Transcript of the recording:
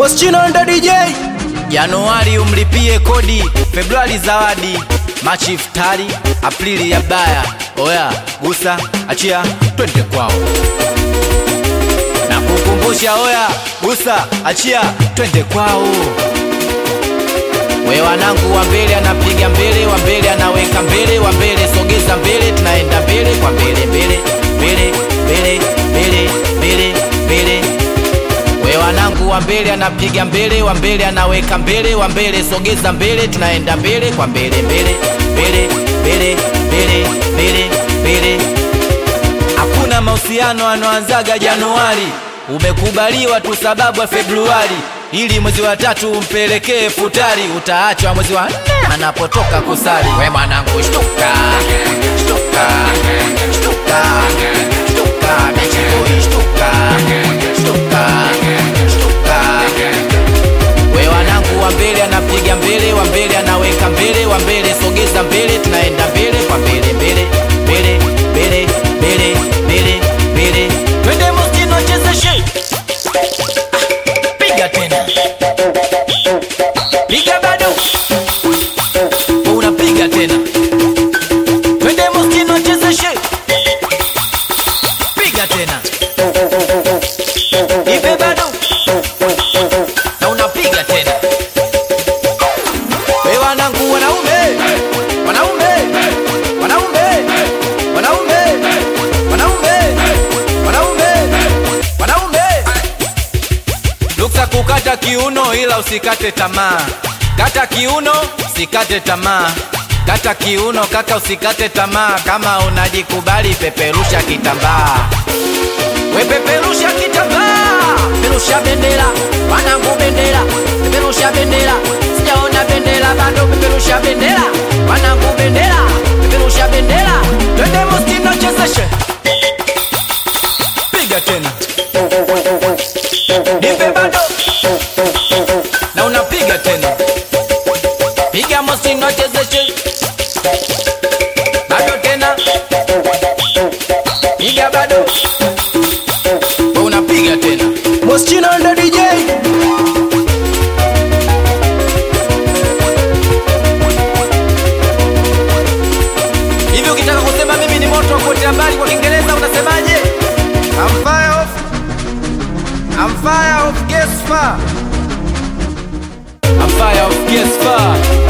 Moschino ndo DJ. Januari umlipie kodi, Februari zawadi, Machi iftari, Aprili ya baya. Oya, gusa, achia, twende kwao. Na kukumbusha, oya, gusa, achia, twende kwao. We wanangu, wa mbele anapiga mbele, wa mbele anaweka mbele, wa mbele sogeza mbele, tunaenda mbele kwa mbele, mbele, mbele, mbele, mbele, mbele, mbele. We wanangu, wa mbele anapiga mbele, wa mbele anaweka mbele, wa mbele sogeza mbele, tunaenda mbele kwa mbele, mbele, mbele, mbele, mbele, mbele, mbele. Hakuna mahusiano anoanzaga Januari, umekubaliwa tu sababu ya Februari, ili mwezi wa tatu umpelekee futari, utaachwa mwezi wa nne anapotoka kusali. We mwanangu, shtuka, shtuka, shtuka, shtuka, bichikoi, shtuka, shtuka, shtuka. We wanangu, wa mbele anapiga mbele, wa mbele anaweka mbele, wa mbele sogeza mbele, tunaenda mbele kwa mbele, mbele, mbele, mbele, mbele, mbele, mbele. Twende Moschino, chezeshe, piga tena, piga bado, unapiga tena. Twende Moschino, chezeshe, piga tena, ipe bado na unapiga tena. We wanangu, wanaume, wanaume, wanaume, wanaume, wanaume, wanaume, wanaume. Luksa kukata kiuno, ila usikate tamaa. Kata kiuno, usikate tamaa. Kata kiuno kaka, usikate tamaa. Kama unajikubali, peperusha kitambaa. We peperusha kitambaa, peperusha bendera, wanangu bendera, peperusha bendera, sijaona bendera bado, peperusha bendera, wanangu bendera, peperusha bendera, twende Moschino chezeshe, piga tena, nipe bado, na unapiga tena, piga Moschino chezeshe, bado tena, piga bado unapiga tena. Moschino ndo DJ. Hivi ukitaka kusema mimi ni moto wa kuotea mbali kwa Kiingereza unasemaje? I'm fire of I'm fire of gas fire. I'm fire of gas fire.